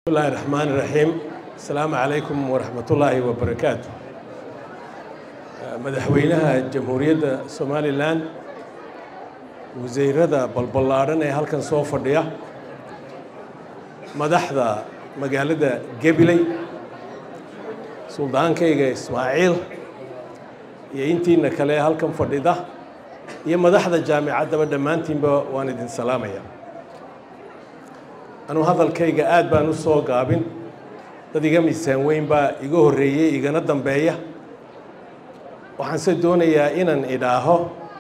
bismillahi raxmaan iraxiim asalaamu calaykum waraxmatullaahi wabarakaatu madaxweynaha jamhuuriyadda somalilan wasiirada balballaadhan ee halkan soo fadhiya madaxda magaalada gabiley suldaankayga ismaaciil iyo intiina kale ee halkan fadhida iyo madaxda jaamicaddaba dhammaantiinba waan idin salaamaya anuu hadalkayga aad baan u soo gaabin dad iga miisaan weyn baa iga horreeyey igana dambeeya waxaanse doonayaa inaan idhaaho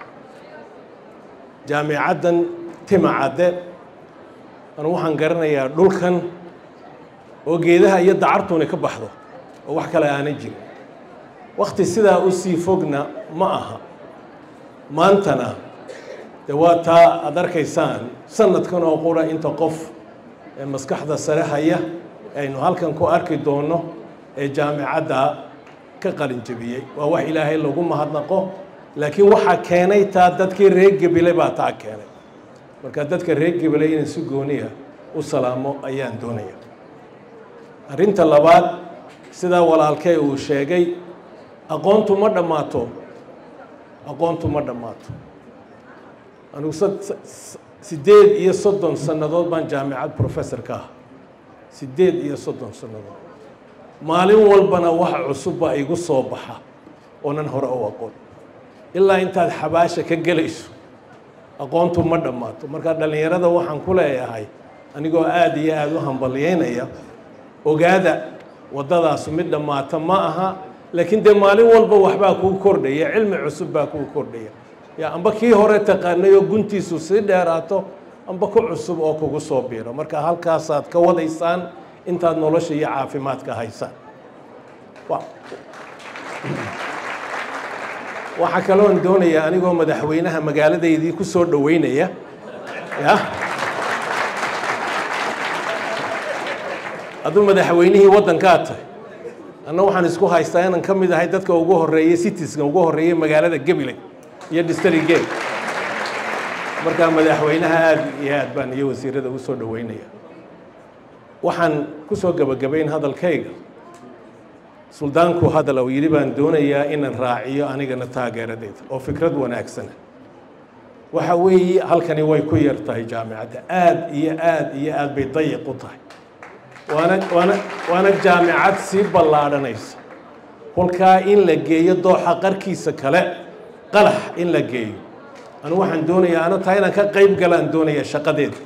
jaamicaddan timacadde anu waxaan garanayaa dhulkan oo geedaha iyo dacartuuni ka baxdo oo wax kale aanan jirin wakhti sidaa u sii fogna ma aha maantana dee waa taa aad arkaysaan sanadkan oo qura inta qof ee maskaxda sare haya aynu halkan ku arki doonno ee jaamicadda ka qalin jebiyey waa wax ilaahay lagu mahadnaqo laakiin waxaa keenay taa dadkii reer gebile baa taa keenay marka dadka reer gebile inaan si gooniya u salaamo ayaan doonaya arrinta labaad sidaa walaalkee uu sheegay aqoontu ma dhammaato aqoontu ma dhammaato anugu siddeed iyo soddon sannadood baan jaamicad professor ka ah siddeed iyo soddon sannadood maalin walbana wax cusub baa igu soo baxa oonan hore u aqoon ilaa intaad xabaasha ka gelayso aqoontu ma dhammaato marka dhallinyarada waxaan ku leeyahay anigoo aada iyo aada u hambalyeynaya ogaada waddadaasu mid dhammaata ma aha laakiin dee maalin walba waxbaa kuu kordhaya cilmi cusub baa kuu kordhaya ya amba kii hore taqaanay oo guntiisu sii dheeraato amba ku cusub oo kugu soo biiro marka halkaasaad ka wadaysaan intaad nolosha iyo caafimaadka haysaan waxaa kaloon doonayaa anigoo madaxweynaha magaaladaydii ku soo dhoweynaya ya hadduu madaxweynihii waddankaa tahay anna waxaan isku haystaa inaan ka mid ahay dadka ugu horreeyey citiska ugu horreeyey magaalada gabiley iyo distrigee markaa madaxweynaha aada iyo aad baan iyo wasiirada u soo dhoweynaya waxaan ku soo gebagabayn hadalkayga suldaanku hadal uu yidhi baan doonayaa inaan raaciyo anigana taageeradeeda oo fikrad wanaagsana waxa weeye halkani way ku yar tahay jaamicadda aad iyo aad iyo aad bay dayiq u tahay waana waana waana jaamicad sii ballaadhanaysa kolkaa in la geeyo dooxa qarkiisa kale qalax in la geeyo anu waxaan doonayaa ano taa inaan ka qayb galaan doonaya shaqadeeda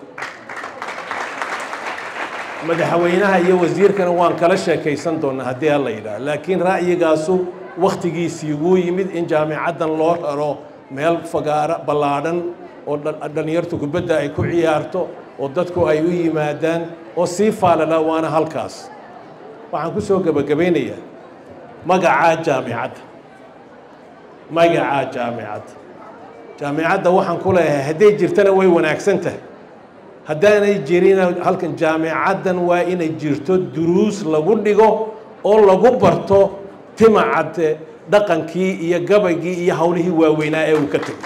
madaxweynaha iyo wasiirkana waan kala sheekaysan doonaa haddii alla yidhaah laakiin ra'yigaasu wakhtigiisii wuu yimid in jaamicaddan loo raro meel fagaaro ballaadhan oo dhallinyartu kubadda ay ku ciyaarto oo dadku ay u yimaadaan oo sii faalala waana halkaas waxaan ku soo gebagabaynayaa magacaa jaamicadda magacaa jaamicadda jaamicadda waxaan ku leeyahay hadday jirtana way wanaagsan tahay haddaanay jirin halkan jaamicaddan waa inay jirto duruus lagu dhigo oo lagu barto timacadde dhaqankii iyo gabaygii iyo howlihii waaweynaa ee uu ka tegay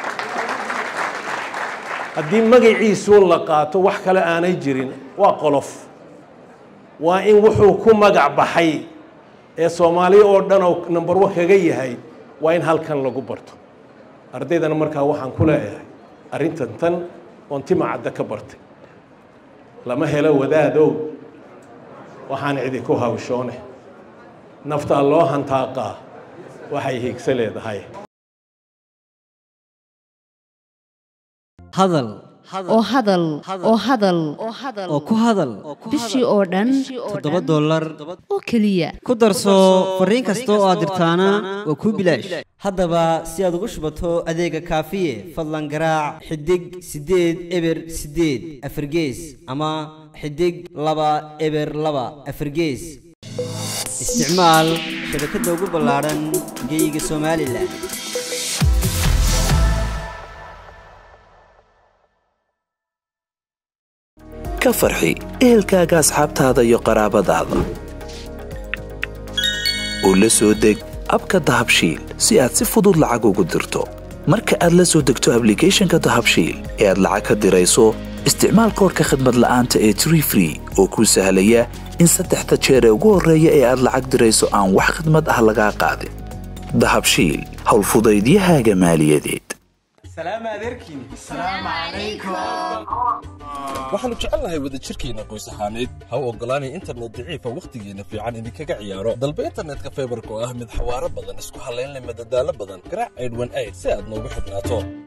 haddii magaciisuu la qaato wax kale aanay jirin waa qolof waa in wuxuu ku magac baxay ee soomaali oo dhan oo number one kaga yahay waa in halkan lagu barto ardaydana markaa waxaan ku leeyahay arrintan tan oon timacadda ka bartay lama helo wadaadow waxaan idinku hawshoone naftaa loo hantaaqaa waxay hiigsa leedahay hadal oo hadal oo hadal oo ku hadal bishii oo dhan toddoba dollar oo keliya ku darso fariin kasta oo aad dirtaana waa kuu bilaash haddaba si aad ugu shubato adeega kaafiye fadlan garaac xidig siddeed eber siddeed afargees ama xidig laba eber laba afargees isticmaal shabakadda ugu ballaadhan geeyiga somalilan ka farxi ehelkaaga asxaabtaada iyo qaraabadaada oo la soo deg abka dahabshiil si aad si fudud lacag ugu dirto marka aad la soo degto ablicathonka dahabshiil ee aad lacag ka dirayso isticmaal koorka khadmad la'aanta ee tree free oo kuu sahlaya in saddexda jeer ee ugu horreeya ee aad lacag dirayso aan wax khidmad ah lagaa qaadin dahabshiil howlfudaydiyahaaga maaliyadeed waxaannu jecelnahay wadajirkeenna qoys ahaaneed ha u oggolaanay internet daciifa wakhtigeenna fiican idinkaga ciyaaro dalba internetka faybarka oo ah mid xawaaro badan isku hallayn leh madadaalo badan garaac aydhwan ayd si aad noogu xidhnaato